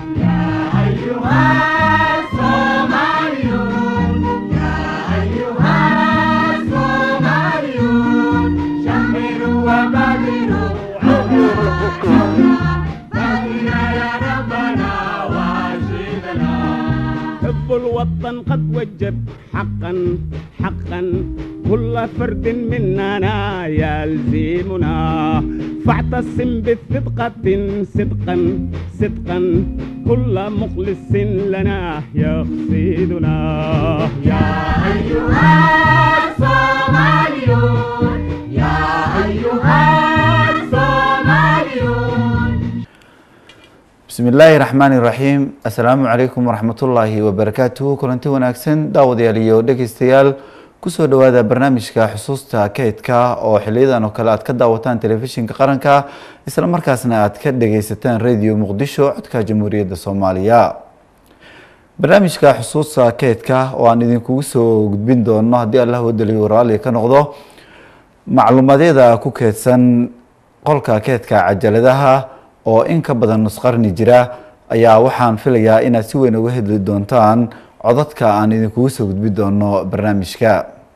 حب الوطن قد وجب حقا حقا كل فرد مننا يلزمنا فاعتصم بثقة صدقا صدقا كل مخلص لنا يقصدنا يا أيها الصوماليون يا أيها الصوماليون bismi illaahi raxmaan iraxiim assalaamu calaykum waraxmatullaahi wabarakaatuhu kulanti wanaagsan daawadayaal iyo dhegeystayaal kusoo dhowaada barnaamijka xusuusta kaydka oo xiliyadan oo kale aad ka daawataan telefishinka qaranka isla markaasna aad ka dhegeysataan radio muqdisho codka jamhuuriyadda soomaaliya barnaamijka xusuusta kaydka oo aan idinkugu soo gudbin doono haddii allah wadaliyo raalli ka noqdo macluumadyada ku keedsan qolka keedka cajaladaha oo in ka badan nus qarni jira ayaa waxaan filayaa inaad si weyn uga hedli doontaan codadka aan idinkugu soo gudbi doono barnaamijka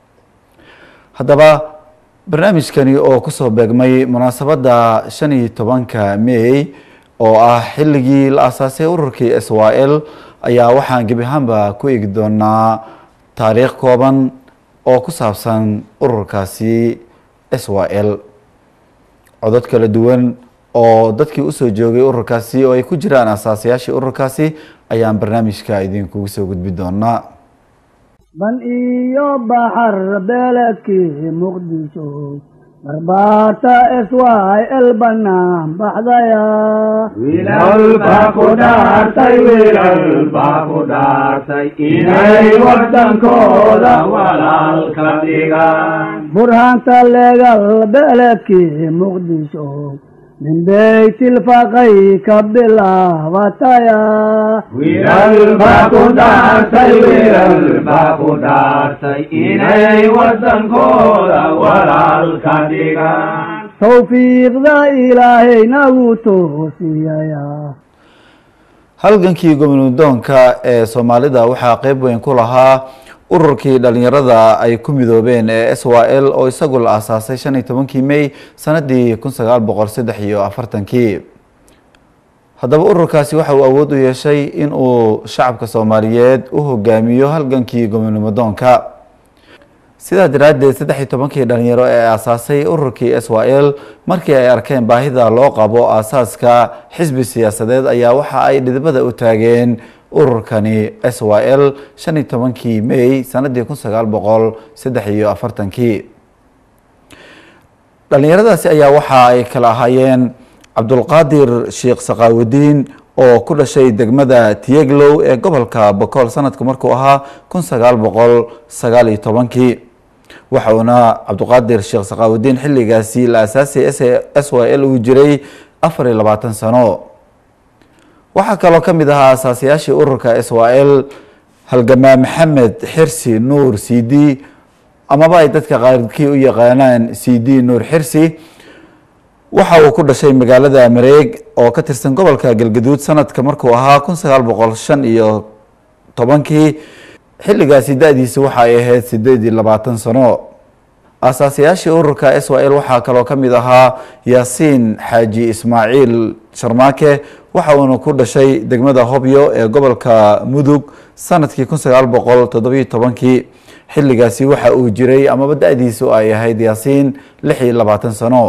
haddaba barnaamijkani oo kusoo beegmay munaasabadda shan iyo tobanka may oo ah xilligii la asaasay ururkii s y l ayaa waxaan gebi ahaanba ku eegi doonaa taariikh kooban oo ku saabsan ururkaasi s y l codod kala duwan oo dadkii usoo joogay ururkaasi oo ay ku jiraan asaasayaashii ururkaasi ayaan barnaamijka idinkugu soo gudbi doonaa ban iyo baxar beeledkii muqdisho barbaarta s y l banaan baxdaya wiilal baa ku dhaartay wiilal baa ku dhaartay inay waddankooda walaalka dhigaan burhaanta leegal beeledkii muqdisho min beytilfaqay ka bilaabataya wiilal baa ku dhaartay wiilal baa ku dhaartay inay waddankooda walaalka dhigaan tawfiiqda ilaahay nagu toosiyaya halgankii gobnadoonka ee soomaalida waxaa qeyb weyn ku lahaa ururkii dhalinyarada ay ku midoobeen ee s y l oo isagu la asaasay shan iyo tobankii may sanadii kun sagaal boqol saddex iyo afartankii haddaba ururkaasi waxa uu awood u yeeshay in uu shacabka soomaaliyeed u hogaamiyo halgankii gobnadoonka sidaa daraaddeed saddex iyo tobankii dhalinyaro ee asaasay ururkii s y l markii ay arkeen baahida loo qabo aasaaska xisbi siyaasadeed ayaa waxa ay dhidibada u taageen ururkani s y l shan iyo tobankii may sanadii kun sagaal boqol saddex iyo afartankii dhalinyaradaasi ayaa waxa ay kala ahaayeen cabdulqaadir sheekh saqaawudiin oo ku dhashay degmada tiyeglow ee gobolka bokool sanadku markuu ahaa kun sagaal boqol sagaal iyo tobankii waxa uuna cabdulqaadir sheekh saqaawudiin xilligaasi la asaasay s y l uu jiray afar iyo labaatan sano waxaa kaloo ka mid ahaa asaasayaashii ururka s y l halgamaa maxamed xirsi nuur c d amaba ay dadka qaarkii u yaqaanaan c d nuur xirsi waxa uu ku dhashay magaalada mareeg oo ka tirsan gobolka galgaduud sanadka markuu ahaa kun sagaal boqol shan iyo tobankii xilligaasi da-diisa waxa ay ahayd sideed iyo labaatan sano asaasayaashii ururka s y l waxaa kaloo ka mid ahaa yaasiin xaaji ismaaciil sharmaake waxa uuna ku dhashay degmada hobyo ee gobolka mudug sanadkii kun sagaal boqol toddobiyo tobankii xilligaasi waxa uu jiray amaba da-diisu ay ahayd yaasiin lix iyo labaatan sano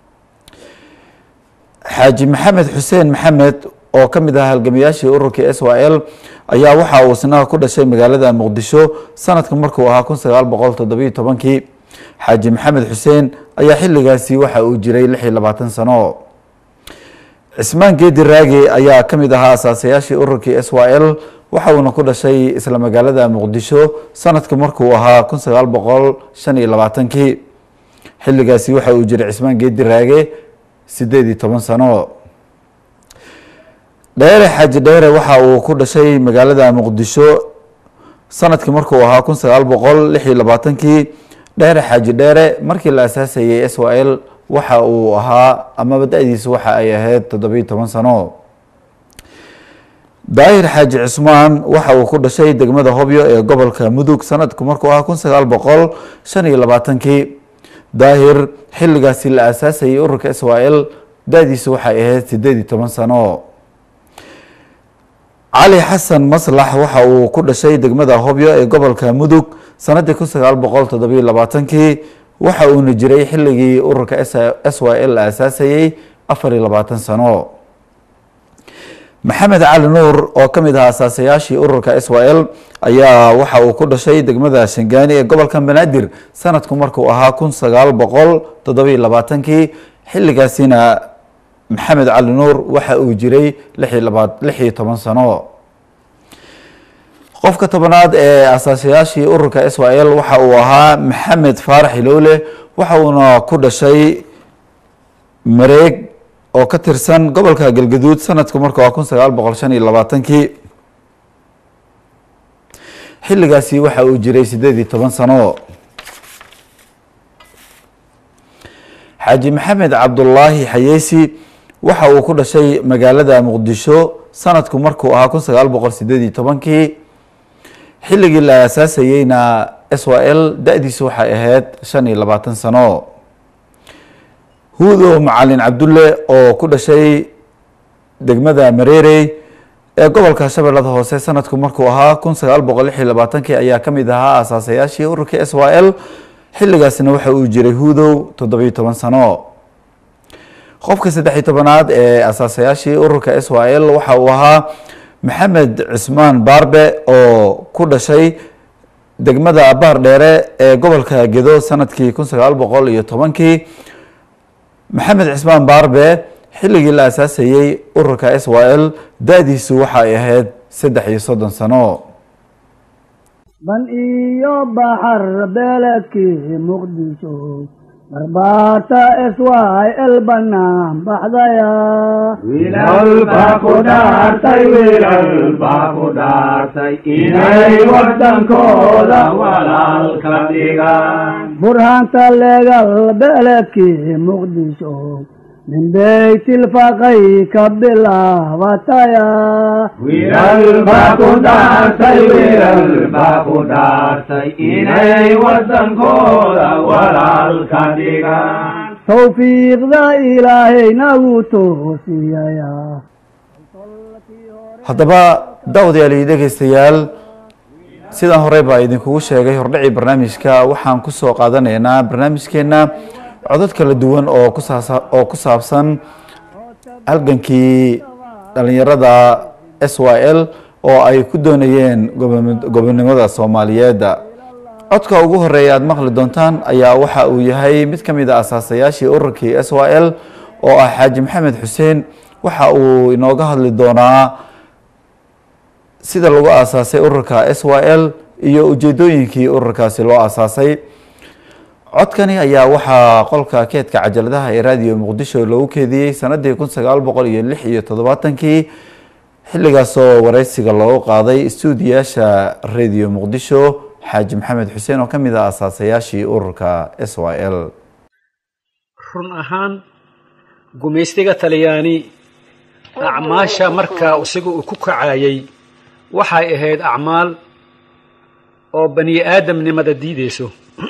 xaaji maxamed xuseen maxamed oo ka mid ahaa halgamayaashii ururkii s y l ayaa waxa uu isna ku dhashay magaalada muqdisho sanadka markuu ahaa kun sagaal boqol toddobiyo tobankii xaaji maxamed xuseen ayaa xilligaasi waxa uu jiray lix iyo labaatan sano cismaan geedi raage ayaa ka mid ahaa asaasayaashii ururkii s y l waxa uuna ku dhashay isla magaalada muqdisho sanadka markuu ahaa kun sagaal boqol shan iyo labaatankii xilligaasi waxa uu jiray cismaan geedi raage sideed iyo toban sano dheere xaaji dheere waxa uu ku dhashay magaalada muqdisho sanadkii markuu ahaa kun sagaal boqol lix iyo labaatankii dheere xaaji dheere markii la asaasayay s y l waxa uu ahaa amaba da-diisu waxa ay ahayd toddobiyo toban sano daahir xaaji cismaan waxa uu ku dhashay degmada hobyo ee gobolka mudug sanadku markuu ahaa kun sagaal boqol shan iyo labaatankii daahir xilligaasi la aasaasayay ururka israel da-diisu waxay ahayd sideed iyo toban sano cali xasan maslax waxa uu ku dhashay degmada hobyo ee gobolka mudug sanadii kun sagaal boqol toddobiyo labaatankii waxa uuna jiray xilligii ururka s y l la aasaasayey afar iyo labaatan sano maxamed cali nuur oo ka mid ahaa asaasayaashii ururka s y l ayaa waxa uu ku dhashay degmada shangaani ee gobolka banaadir sanadku markuu ahaa kun sagaal boqol toddobiyo labaatankii xilligaasina maxamed cali nuur waxa uu jiray lix iyo toban sano qofka tobanaad ee asaasayaashii ururka s y l waxa uu ahaa maxamed faarax ilowle waxa uuna ku dhashay mareeg oo ka tirsan gobolka galgaduud sanadku markuu ah kun sagaal boqol shan iyo labaatankii xilligaasi waxa uu jiray sideed iyo toban sano xaaji maxamed cabdulaahi xayeysi waxa uu ku dhashay magaalada muqdisho sanadku markuu ahaa kun sagaal boqol sideed iyo tobankii xilligii la aasaasayeyna s y l da-diisu waxay ahayd shan iyo labaatan sano huudo macalin cabdulle oo ku dhashay degmada mareerey ee gobolka shabeellada hoose sanadku markuu ahaa kun sagaal boqol lix iyo labaatankii ayaa ka mid ahaa asaasayaashii ururka s y l xilligaasna waxa uu jiray huudow toddobiyo toban sano qofka saddex-iyo tobanaad ee asaasayaashii ururka s y l waxa uu ahaa maxamed cismaan baarbe oo ku dhashay degmada baar dheere ee gobolka gedo sanadkii kun sagaal boqol iyo tobankii maxamed cismaan baarbe xilligii la aasaasayey ururka s y l da-diisu waxa ay ahayd saddex iyo soddon sano ban iyo baxar beeledkii muqdisho barbaarta s y l banaan baxdaya wiilal baa ku dhaartay wiilal baa ku dhaartay inay waddankooda walaalka dhigaan burhaanta leegal beeledkii muqdisho min beytilfaqay ka bilaabataya wiilal baa ku dhaartay wiilal baa ku dhaartay inay waddankooda walaalka dhigaan tawfiiqda ilaahay nagu toosiyaya haddaba daawadayaal iyo dhegeystayaal sidaan horey baa idinkugu sheegay hordhacii barnaamijka waxaan kusoo qaadanaynaa barnaamijkeena codod kala duwan oo kusaasa oo ku saabsan halgankii dhalinyarada s y l oo ay ku doonayeen gobo- gobonimada soomaaliyeed codka ugu horeeya aada maqli doontaan ayaa waxa uu yahay mid ka mid a asaasayaashii ururkii s y l oo ah xaaji maxamed xuseen waxa uu inooga hadli doonaa sida lagu aasaasay ururka s y l iyo ujeedooyinkii ururkaasi loo aasaasay codkani ayaa waxaa qolka keedka cajaladaha ee raadiyo muqdisho loogu keediyey sanadii kun sagaal boqol iyo lix iyo toddobaatankii xilligaasoo wareysiga loogu qaaday stuudiyaasha radio muqdisho xaaji maxamed xuseen oo ka mid ah asaasayaashii ururka s y l run ahaan gumaystiga talyaani acmaasha markaa isaga uu ku kacayay waxay ahayd acmaal oo bani aadamnimada diideyso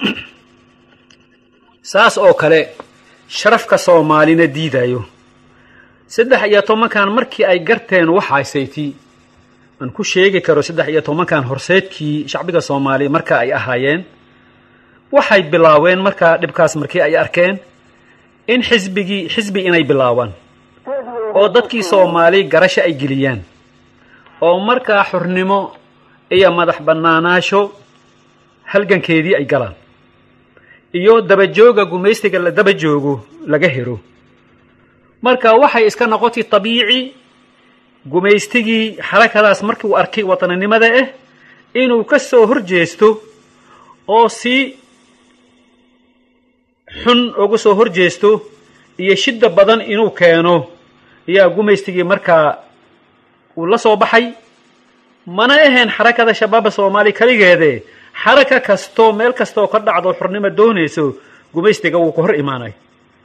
saas oo kale sharafka soomaalina diidayo saddex iyo tobankan markii ay garteen waxaasayti aan ku sheegi karo saddex iyo tobankan horseedkii shacbiga soomaaliya marka ay ahaayeen waxay bilaabeen markaa dhibkaas markii ay arkeen in xisbigii xisbi inay bilaabaan oo dadkii soomaali garasho ay geliyaan oo markaa xurnimo iyo madax bannaanaasho halgankeedii ay galaan iyo dabajooga gumaystiga la daba joogo laga helo marka waxay iska noqotay tabiici gumaystigii xarakadaas markii uu arkay wataninimada ah inuu ka soo hor jeesto oo si xun uga soo hor jeesto iyo shidda badan inuu keeno ayaa gumaystigii markaa uu la soo baxay mana ahayn xarakada shabaaba soomaaliya keligeede xaraka kastoo meel kastooo ka dhacdo xurnimo doonayso gumaystiga wuu ka hor imaanay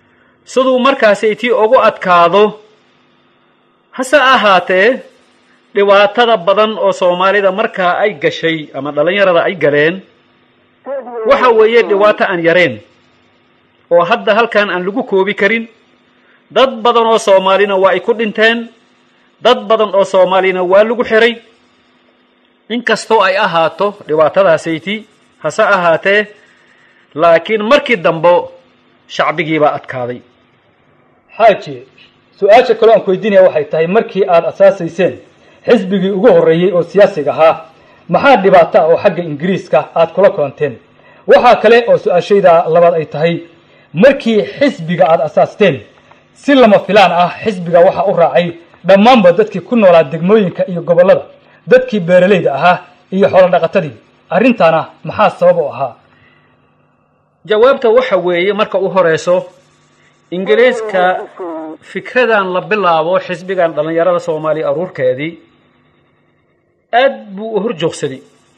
siduu markaasi tii ugu adkaado hase ahaatee dhibaatada badan oo soomaalida markaa ay gashay ama dhallinyarada ay galeen waxa weeye dhibaato aan yareen oo hadda halkan aan lagu koobi karin dad badan oo soomaalina waa ay ku dhinteen dad badan oo soomaalina waa lagu xiray inkastoo ay ahaato dhibaatadaasaytii hase ahaatee laakiin markii dambe shacbigiibaa adkaaday xaaji su-aasha kaloo aan ku weydiinaya waxay tahay markii aad asaasayseen xisbigii ugu horreeyey oo siyaasiga ahaa maxaa dhibaato ah oo xagga ingiriiska aad kula kulanteen waxaa kale oo su-aashayda labaad ay tahay markii xisbiga aad asaasteen si lama filaan ah xisbiga waxaa u raacay dhammaanba dadkii ku noolaa degmooyinka iyo gobollada dadkii beeralayda ahaa iyo xoolo dhaqatadii arrintaana maxaa sabab u ahaa jawaabta waxa weeye marka u horeyso ingiriiska fikradan la bilaabo xisbigan dhallinyarada soomaaliya aruurkeedii aad buu u horjoogsaday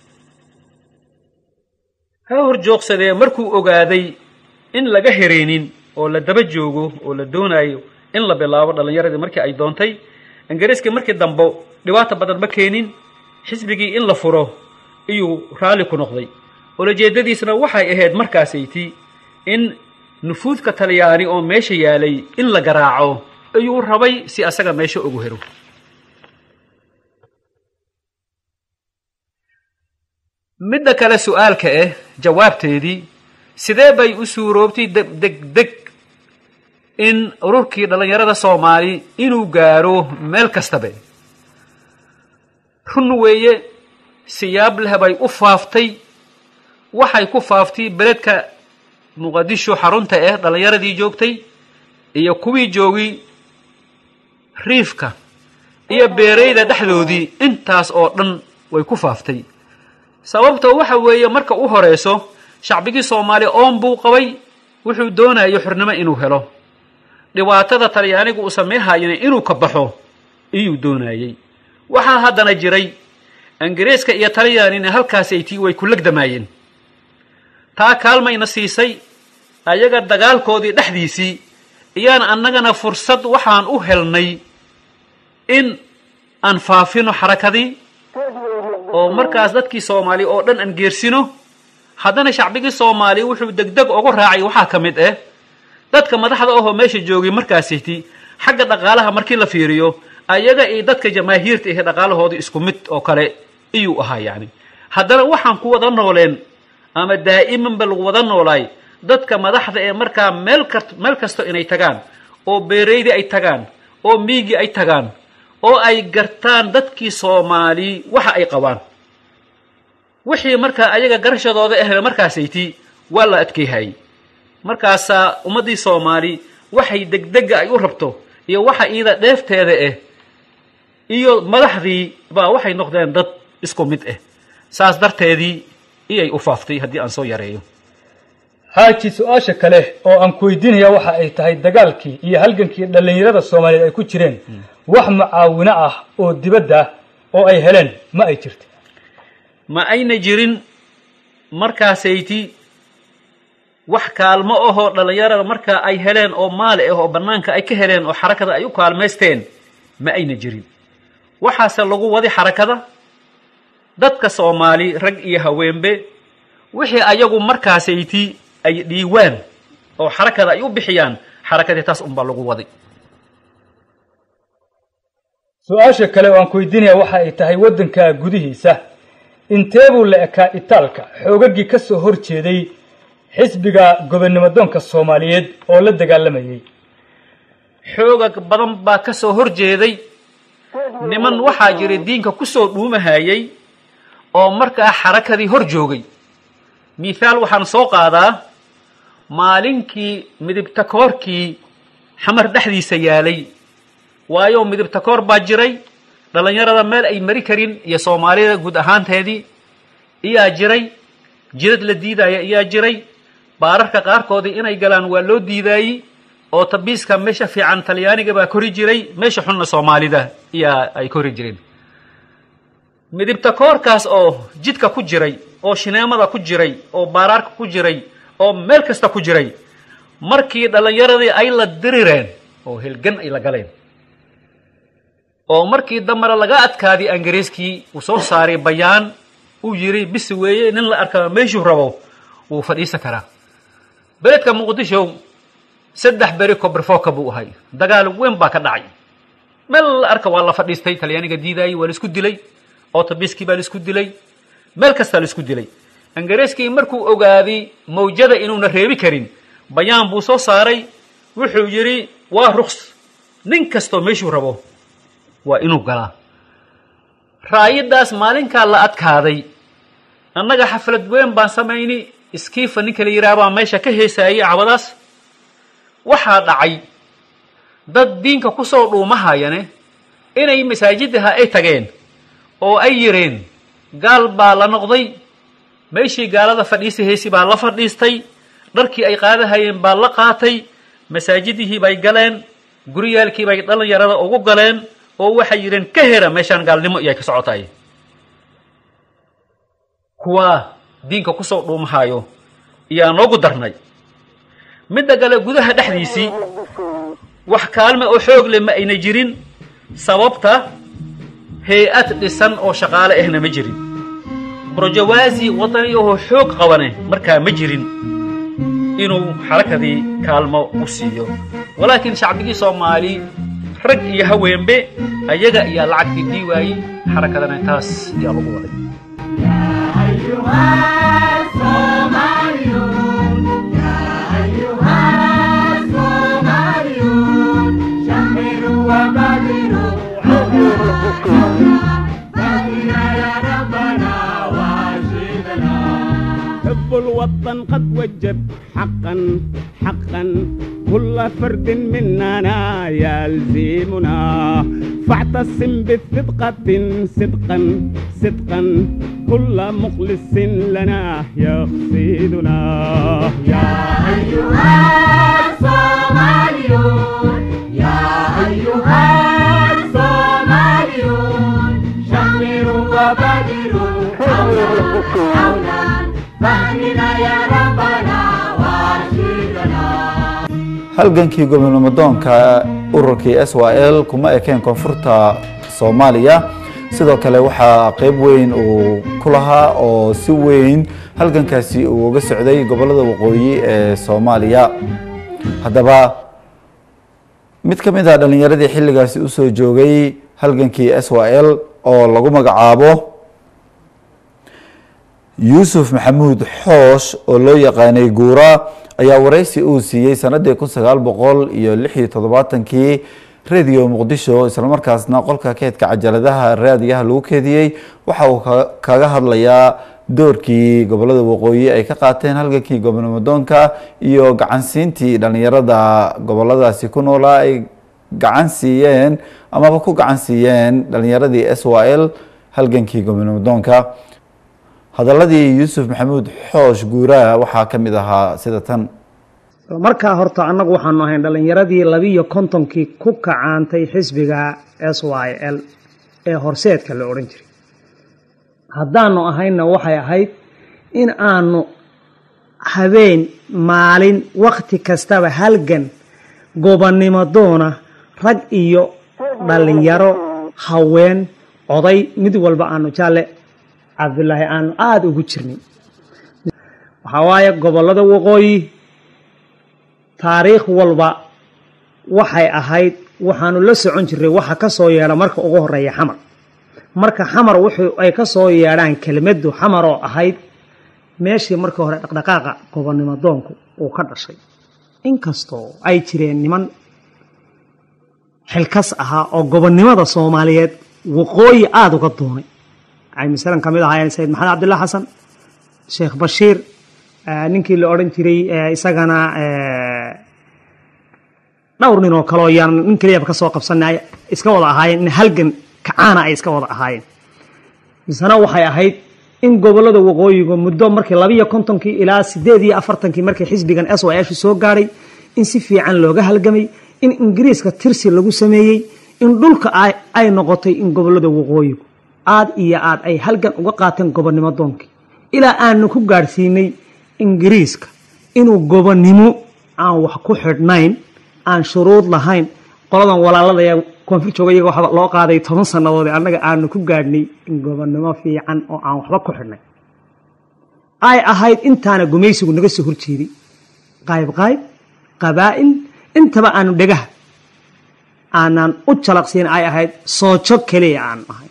ha horjoogsadee markuu ogaaday in laga hereenin oo la daba joogo oo la doonayo in la bilaabo dhallinyaradii markii ay doontay ingiriiskii markii dambe dhibaata badan ma keenin xisbigii in la furo iyuu raalli ku noqday ulajeedadiisna waxay ahayd markaasayti in nufuudka talyaani oo meesha yaalay in la garaaco ayuu rabay si asaga meesha ugu hero midda kale su-aalka ah jawaabteedii sidee bay u suuroobtay degdeg in ururkii dhallinyarada soomaali inuu gaaro meel kastabe run weeye siyaab leh bay u faaftay waxay ku faaftay beledka muqadisho xarunta ah dhallinyaradii joogtay iyo kuwii joogay riifka iyo beerayda dhexdoodii intaas oo dhan way ku faaftay sababta waxa weeye marka u horeyso shacbigii soomaaliya oon buu qabay wuxuu doonayo xornimo inuu helo dhibaatada talyaanigu uu sameynhayana inuu ka baxo iyuu doonayey waxaa haddana jiray ingiriiska iyo talyaanina halkaasaytii way ku legdamaayeen taa kaalmayna siisay ayaga dagaalkoodii dhexdiisii iyaan annagana fursad waxaan u helnay in aan faafino xarakadii oo markaas dadkii soomaaliya oo dhan aan geersino haddana shacbigii soomaaliya wuxuu degdeg ugu raacay waxaa ka mid ah dadka madaxda ahoo meesha joogay markaasiti xagga dhaqaalaha markii la fiiriyo ayaga iyo dadka jamaahiirta ahe dhaqaalahoodii isku mid oo kale iyuu ahaa yacni haddana waxaan ku wada nooleen ama daa'imanba lagu wada noolaay dadka madaxda ee markaa meel ka meel kasto inay tagaan oo beeraydii ay tagaan oo miigii ay tagaan oo ay gartaan dadkii soomaali waxa ay qabaan wixii markaa ayaga garashadooda ahna markaasayti waa la adkeehayay markaasaa ummaddii soomaali waxay degdega ay u rabto iyo waxa iida dheefteeda ah iyo madaxdii baa waxay noqdeen dad isku mid ah saas darteedii iyay u faaftay haddii aan soo yareeyo xaaji su-aasha kale oo aan ku weydiinaya waxa ay tahay dagaalkii iyo halgankii dhallinyarada soomaaliyeed ay ku jireen wax mucaawino ah oo dibadda oo ay heleen ma ay jirta ma ayna jirin markaasayti wax kaalmo ahoo dhallinyarada markaa ay heleen oo maali ah oo bannaanka ay ka heleen oo xarakada ay u kaalmaysteen ma ayna jirin waxaase lagu wadi xarakada dadka soomaali rag iyo haweenbe wixii ayagu markaasayti ay dhiiwaan oo xarakada ay u bixiyaan xarakadii taas unbaa lagu waday su-aasha kale oo aan ku weydiinaya waxa ay tahay waddanka gudihiisa intee buu la ekaa itaalka xoogagii ka soo hor jeeday xisbiga gobonnimodoonka soomaaliyeed oo la dagaalamayay xoogag badan baa ka soo hor jeeday niman waxaa jiray diinka ku soo dhuumahayay oo markaa xarakadii hor joogay mithaal waxaan soo qaadaa maalinkii midibtakoorkii xamar dhexdiisa yaalay waayo midibtakoor baa jiray dhallinyarada meel ay mari karin iyo soomaalida guud ahaanteedii iyaa jiray jidad la diidaya iyaa jiray baararka qaarkoodii inay galaan waa loo diidaayey oo tabiiska meesha fiican talyaaniga baa kori jiray meesha xunna soomaalida iyaa ay kori jireen midibtakoorkaas oo jidka ku jiray oo shineemada ku jiray oo baaraarka ku jiray oo meel kasta ku jiray markii dhallinyaradii ay la dirireen oo helgan ay la galeen oo markii dambana laga adkaaday ingiriiskii uu soo saaray bayaan uu yidhi bisi weeye nin la arkaa meeshuu rabo wuu fadhiisan karaa beledka muqdisho saddex beri kobrfoka buu ahay dagaal weyn baa ka dhacay meel la arka waa la fadhiistay talyaaniga diidaayay waa la isku dilay otobiskii baa la isku dilay meel kastaa la isku dilay ingiriiskii markuu ogaaday mawjada inuuna reebi karin bayaan buu soo saaray wuxuu yidhi waa ruks nin kastoo meeshuu rabo waa inuu galaa raayadaas maalinkaa la adkaaday annaga xaflad weyn baan samayni iskiifa ninka la yidhaha baa meesha ka heesaayay cabadaas waxaa dhacay dad diinka ku soo dhuumahayane inay masaajidaha ay tageen oo ay yidheen gaal baa la noqday meeshii gaalada fadhiisa heesi baa la fadhiistay dharkii ay qaadahayeen baa la qaatay masaajidihii bay galeen guryaalkii bay dhalinyarada ugu galeen oo waxay yidheen ka hera meeshaan gaalnimo iyay ka socotay kuwaa diinka kusoo dhuumahayo iyaa noogu darnay midda kale gudaha dhexdiisii wax kaalme oo xoog leh ma ayna jirin sababta hay-ad dhisan oo shaqaale ahna ma jirin brojawaasi waddani ahoo xoog qabane markaa ma jirin inuu xarakadii kaalmo u siiyo walaakiin shacbigii soomaali rag iyo haweenbe ayaga ayaa lacagtii dii waayey xarakadana taas ayaa lagu waday حب الوطن قد وجب حقا حقا كل فرد مننا يلزمنا فاعتصم بثقة صدقا صدقا كل مخلص لنا يقصدنا يا أيها الصوماليون يا أيها الصوماليون شمروا وبدروا حولا حولا فهمنا يا ربنا وارشدنا halgankii gobonimodoonka ururkii s y l kuma ekeen koonfurta soomaaliya sidoo kale waxaa qeyb weyn uu ku lahaa oo si weyn halgankaasi uu uga socday gobolada waqooyi ee soomaaliya haddaba mid ka mid ah dhalinyaradii xilligaasi usoo joogay halgankii s y l oo lagu magacaabo yuusuf maxamuud xoosh oo loo yaqaanay guura ayaa wareysi uu siiyey sanadii kun sagaal boqol iyo lix iyo toddobaatankii radio muqdisho islamarkaasna qolka keedka cajaladaha raadiyaha lagu keediyey waxa uu kaga hadlayaa doorkii gobolada waqooyi ay ka qaateen halgankii gobonimodoonka iyo gacansiintii dhalinyarada goboladaasi ku noolaa ay gacan siiyeen amaba ku gacan siiyeen dhalinyaradii s y l halgankii gobonimodoonka hadaladii yuusuf maxamuud xoosh guuraa waxaa ka mid ahaa sida tan markaa horta annagu waxaanu ahayn dhallinyaradii labiiyo kontonkii ku kacaantay xisbiga s y l ee horseedka la odhan jiray haddaanu ahaynna waxay ahayd in aanu habeen maalin wakti kastaba halgan gobonnimo doona rag iyo dhallinyaro haween oday mid walba aanu jaalle cabdulaahi aanu aada ugu jirnay waxaa waaye gobollada waqooyi taariikh walba waxay ahayd waxaanu la socon jirnay waxa ka soo yeedha marka ugu horeeya xamar marka xamar wuxuu ay ka soo yeedhaan kelmaddu xamar oo ahayd meeshii markii hore dhaqdhaqaaqa gobonnimo doonku uu ka dhashay inkastoo ay jireen niman xilkas ahaa oo gobonnimada soomaaliyeed waqooyi aada uga doonay ay masalan ka mid ahaayeen sayid maxamed cabdillah xasan sheekh bashiir ninkii la odhan jiray isagana dhowr nin oo kaleo yaan nin keliyaba ka soo qabsanay iska wada ahaayeen in halgan kacaana ay iska wada ahaayeen misena waxay ahayd in gobollada waqooyiga muddo markii labiiyo kontonkii ilaa sideed iyo afartankii markii xisbigan s y shu soo gaadhay in si fiican looga halgamay in ingiriiska tirsi lagu sameeyey in dhulka ay noqotay in gobollada waqooyigu aad iyo aad ay halgan uga qaateen gobonnimo doonkii ilaa aanu ku gaadhsiinay ingiriiska inuu gobonnimo aan wax ku xidhnayn aan shuruud lahayn qoladan walaalada ee koonfur jooga iyaga waxaa loo qaaday toban sannadood ee annaga aanu ku gaadhnay in gobonnimo fiican oo aan waxba ku xidhnay ay ahayd intaana gumaysigu naga soo horjeeday qayb qayb qabaa'il intaba aanu dhegaha aanaan u jalaqsiin ay ahayd soojo keliya aanu ahay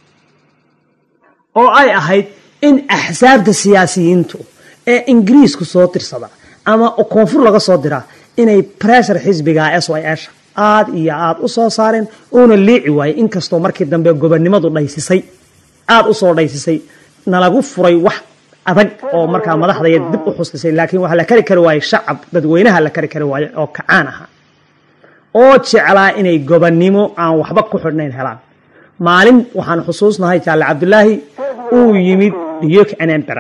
oo ay ahayd in axsaabta siyaasiyiintu ee ingiriisku soo tirsada ama koonfur laga soo diraa inay bressure xisbiga s y sha aada iyo aada u soo saareen uuna liici waayey inkastoo markii dambe gobonnimadu dhaysisay aada usoo dhaysisay nalagu furay wax adag oo markaa madaxdaya dib u xustisay laakiin waxaa la kari kari waayey shacab dadweynaha la kari kari waaye oo kacaan aha oo jeclaa inay gobonnimo aan waxba ku xidhnayn helaan maalin waxaan xusuusnahay jaalle cabdulaahi uu yimid diyok enembera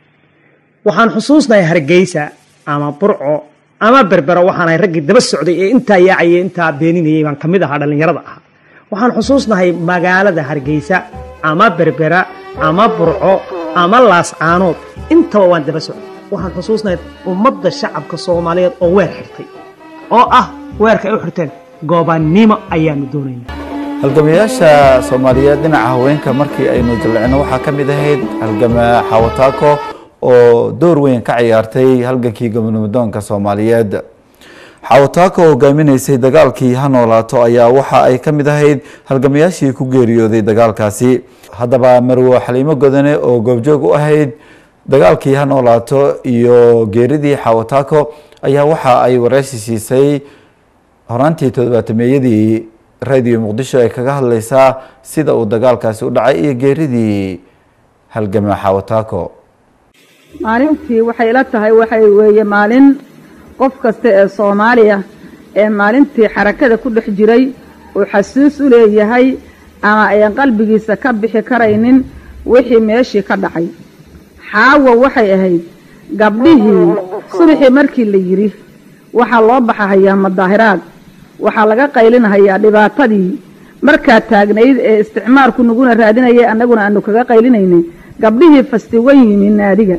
waxaan xusuusnahay hargeysa ama burco ama berbero waxaanahay raggii daba socday ee intaa yaacayay intaa beeninayay baan ka mid ahaa dhallinyarada ahaa waxaan xusuusnahay magaalada hargeysa ama berbera ama burco ama laascaanood intaba waan daba socday waxaan xusuusnahay ummadda shacabka soomaaliyeed oo weer xirtay oo ah weerka ay u xirteen gobonnimo ayaanu doonaynaa halgamayaasha soomaaliyeed dhinaca haweenka markii aynu jallecno waxaa ka mid ahayd halgama xawataako oo door weyn ka ciyaartay halgankii gobonimodoonka soomaaliyeed xawataako oo hogaaminaysay dagaalkii ha noolaato ayaa waxa ay ka mid ahayd halgamayaashii ku geeriyooday dagaalkaasi haddaba marwo xaliimo godane oo goobjoog u ahayd dagaalkii ha noolaato iyo geeridii xawataako ayaa waxa ay wareysi siisay horaantii toddobaatameeyadii radio muqdisho ay kaga hadleysaa sida uu dagaalkaasi u dhacay iyo geeridii halgama xawataako maalintii waxay ila tahay waxay weeye maalin qof kasta ee soomaaliya ee maalintii xarakada ku dhex jiray uu xasuus u leeyahay ama ayan qalbigiisa ka bixi karaynin wixii meeshii ka dhacay xaawa waxay ahayd gabdhihii subaxii markii la yidhi waxaa loo baxahayaa madaahiraad waxaa laga qaylinahayaa dhibaatadii markaa taagnayd ee isticmaalku naguna raadinayay annaguna aanu kaga qaylinaynay gabdhihii fastiwan yimi naadiga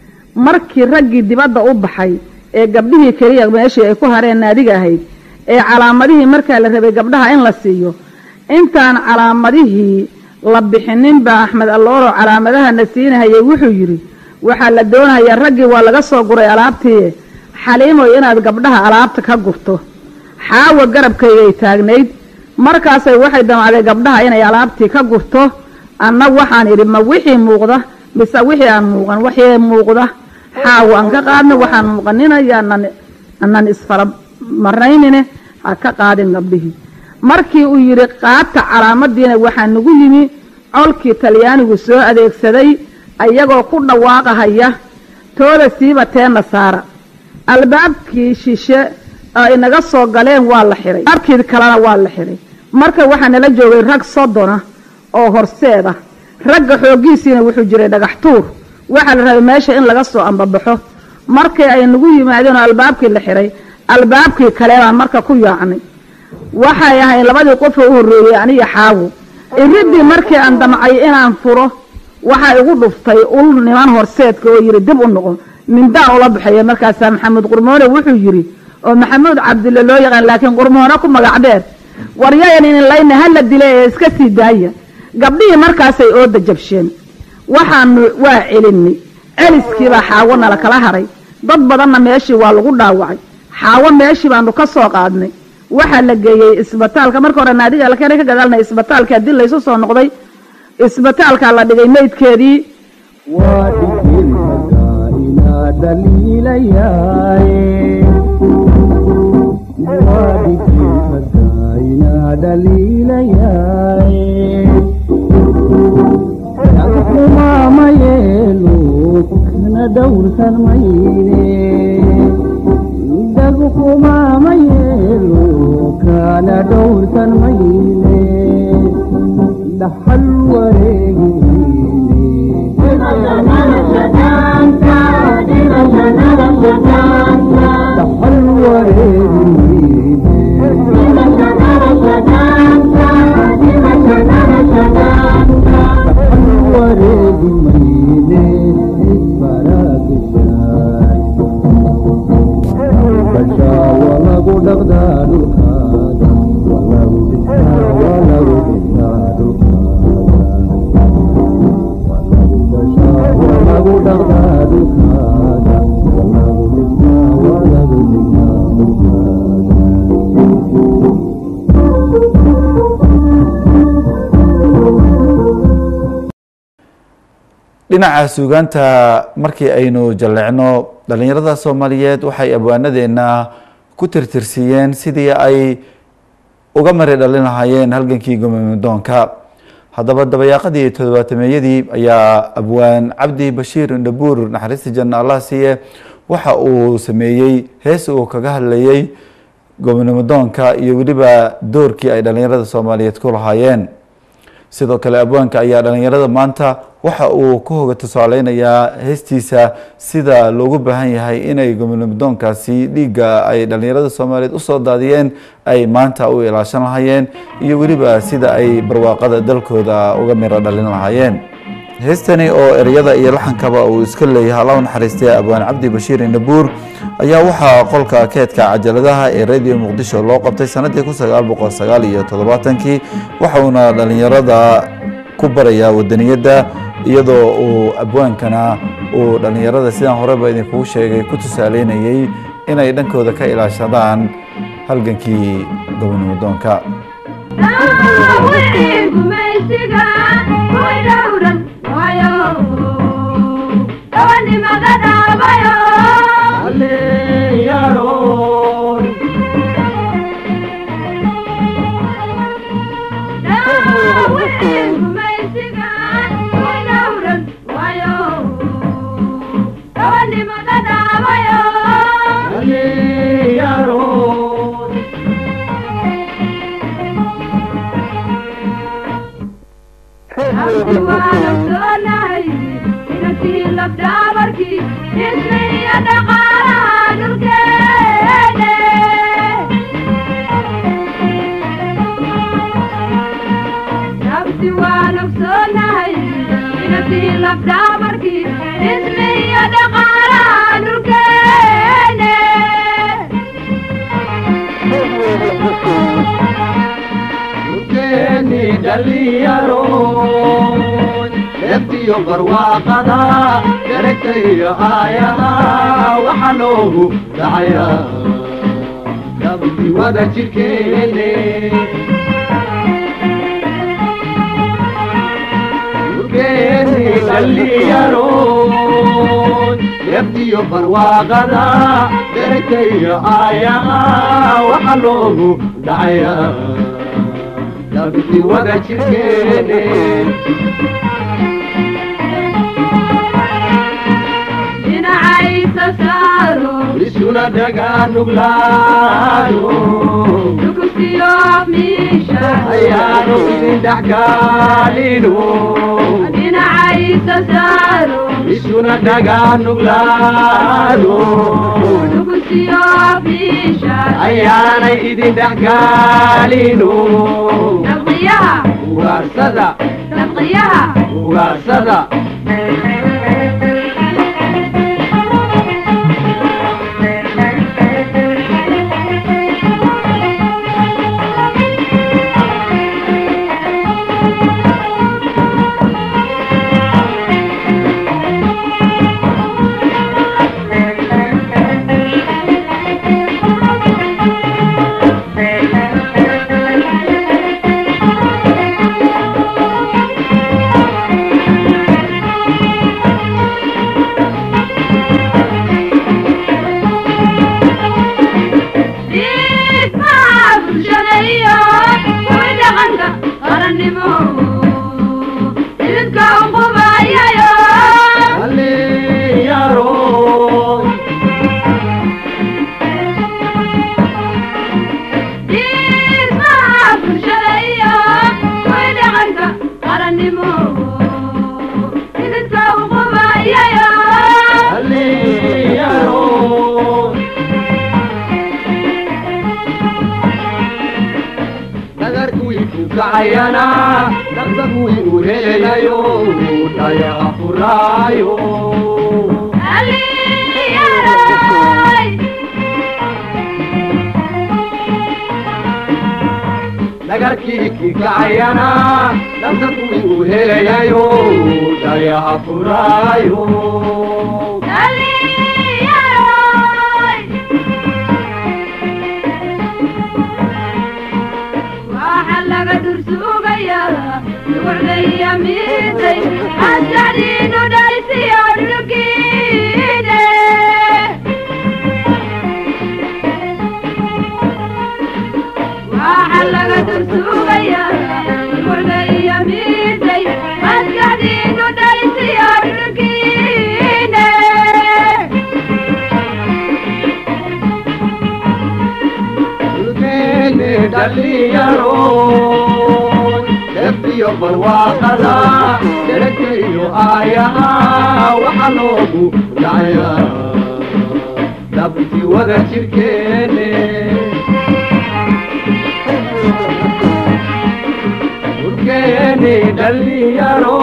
markii raggii dibadda u baxay ee gabdhihii keliya meeshii ay ku hareen naadiga ahayd ee calaamadihii markaa la rabay gabdhaha in la siiyo intaan calaamadihii la bixinin baa axmed allooro calaamadahana siinahayay wuxuu yidhi waxaa la doonayaa raggii waa laga soo guray alaabtii xaliimoy inaad gabdhaha alaabta ka gurto xaawa garabkaygay taagnayd markaasay waxay damacday gabdhaha inay alaabtii ka gurto anna waxaan idhi ma wixii muuqda mise wixii aan muuqan waxii muuqda xaawo aan ka qaadna waxaan muuqanina anan isfara maraynine ha ka qaadin gabdhihii markii uu yidhi qaata calaamadiina waxaa nagu yimi colkii talyaanigu soo adeegsaday ayagoo ku dhawaaqahaya tooda siiba teena saara albaabkii shishe ay naga soo galeen waa la xihay albaabkii kalena waa la xihay marka waxaa nala joogay rag soddona oo horseeda ragga xooggiisiina wuxuu jiray dhagax tuur waxaa la rabay meesha in laga soo ambabaxo markii ay nagu yimaadeen oo albaabkii la xihay albaabkii kale baan marka ku yaacnay waxay ahayd labadii qofoo u horreeyey aniga xaawo iridii markii aan damcay inaan furo waxaa igu dhuftay ul niman horseedka oo yidhi dib u noqo mindaan ula baxeeya markaasaa maxamed qurmoone wuxuu yidhi oo maxamuud cabdille loo yaqaan laakiin qurmoone ku magac dheer waryayan inin layna hala dila ee iska sii daaya gabdhihii markaasay ooda jabsheen waxaanu waa celinay celiskiibaa xaawo nala kala haray dad badanna meeshii waa lagu dhaawacay xaawo meeshii baanu ka soo qaadnay waxaa la geeyey isbitaalka marka hore naadiga alkeenay ka gadaalnay isbitaalka haddii laysu soo noqday isbitaalkaa la dhigay meydkeedii waa dhigilmaga inaa dhaliilayaaye waa dhigilmaga inaa dhaliilayaaye dhagxumaamayeelo kana dhowrsan mayne dhagxumaamayeelo kana dhowrsan mayne dhaxal wareegine dhaxal wareegi mayne baraakishaay bashaawa lagu dhaqdaa dhulkaada lagu dhaqdaa dhulkaaga walagu dhisnaa walagu dhisnaa dhulkaaga dhinaca suugaanta markii aynu jalleecno dhallinyarada soomaaliyeed waxay abwaanadeena ku tirtirsiiyeen sidii ay uga mari dhalin lahaayeen halgankii gomamidoonka haddaba dabayaaqadii toddobaatameeyadii ayaa abwaan cabdi bashiir indhabuur naxariista janna allah siiye waxa uu sameeyey hees uu kaga hadlayey gomanimadoonka iyo weliba doorkii ay dhallinyarada soomaaliyeed ku lahaayeen sidoo kale abwaanka ayaa dhallinyarada maanta waxa uu ku hoga tusaaleynayaa heestiisa sida loogu baahan yahay inay gomanimadoonkaasi dhiigga ay dhallinyarada soomaaliyeed usoo daadiyeen ay maanta u ilaashan lahaayeen iyo weliba sida ay barwaaqada dalkooda uga miro dhalin lahaayeen heestani oo ereyada iyo laxankaba uu iska leeyahay alla u naxariistay abwaan cabdi bashiir indhabuur ayaa waxaa qolka keedka cajaladaha ee radio muqdisho loo qabtay sanadii kun sagaal boqol sagaal iyo toddobaatankii waxauna dhallinyarada ku barayaa wadaniyadda iyadoo uu abwaankana uu dhallinyarada sidaan horeba idinkugu sheegay ku tusaaleynayey inay dhankooda ka ilaashadaan halgankii gobonimadoonka eftiyo barwaaqada daragtayo aayaha waxa loogu dhacaya dabti wada jirkeene urgeeni dhalliyaroon eftiyo barwaaqada daragtayo aayaha waxa loogu dhacaya dabti wada jirkeene isuna dhagaanuglaano ayaanu idin dhexgaalino isuna dhagaanuglaano ayaanay idin dhexgaalino ugaarsada ugaarsada kacayana dhaqdaq wiinu helayo dhayaqa furaayo dhagarkii kii kacayana dhaqdaq wiinu helayo dhayaha furaayo waxa laga dursugayaa ducdaya miisay asjacdiinu dhaysiyo dhulkiine waxa laga dursugayaa ducdaya miisay asjacdiinu dhaysiyo dhulkiine dhulkeeni dhalinyaro defiyo barwaaqada dheragta iyo aayaha waxa loogu dhacaya dabti wada jirkeene dhulkeeni dhalinyaro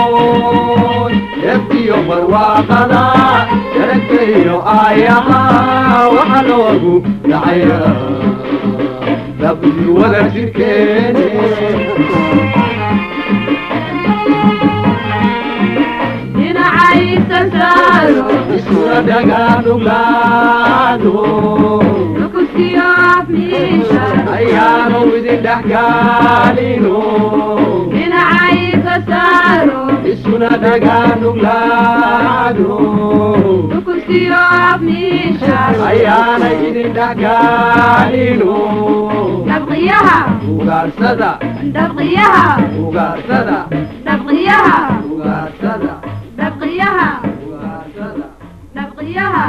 defiyo barwaaqada dheragta iyo aayaha waxa loogu dhacaya dabti wada jirkeene dhinacaysa saaro iskuna dhagaanuglaado nukusiyo afmiisha ayaanu idin dhexgaalino dhinacaysa saaro iskuna dhagaanuglaado nukusiyo afmiisha ayaana idin dhexgaalino dhabqiyaha ugaarsada dhabqiyaha ugaarsada dhabqiyaha ugaarsada dhabqiyaha ugaarsada dhabqiyaha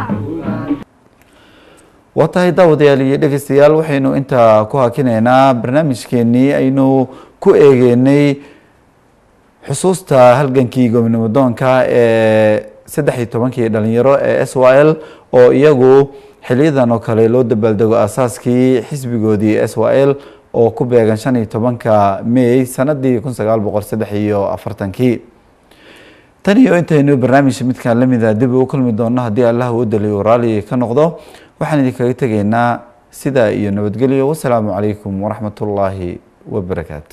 waa tahay daawadayaal iyo dhegeystayaal waxaynu intaa ku hakinaynaa barnaamijkeenii aynu ku eegeynay xusuusta halgankii gobonimo doonka ee saddex iyo tobankii dhalinyaro ee s y l oo iyagu xiliyadan oo kale loo dabaaldego aasaaskii xisbigoodii s y l oo ku beegan shan iyo tobanka may sanadii kun sagaal boqol saddex iyo afartankii tan iyo intaynu barnaamij midkan lamida dib ugu kulmi doono haddii allah uu daliyo raali ka noqdo waxaan idinkaga tegaynaa sidaa iyo nabadgelyo wasalaamu calaykum waraxmat ullaahi wabarakaatu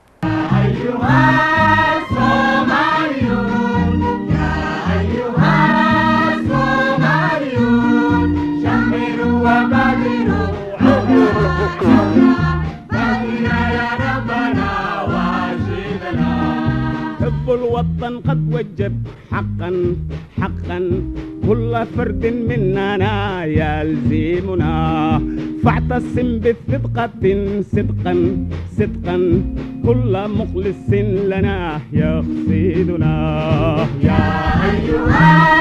حب الوطن قد وجب حقا حقا كل فرد مننا يلزمنا فاعتصم بثقة صدقا صدقا كل مخلص لنا يقصدنا يا أيها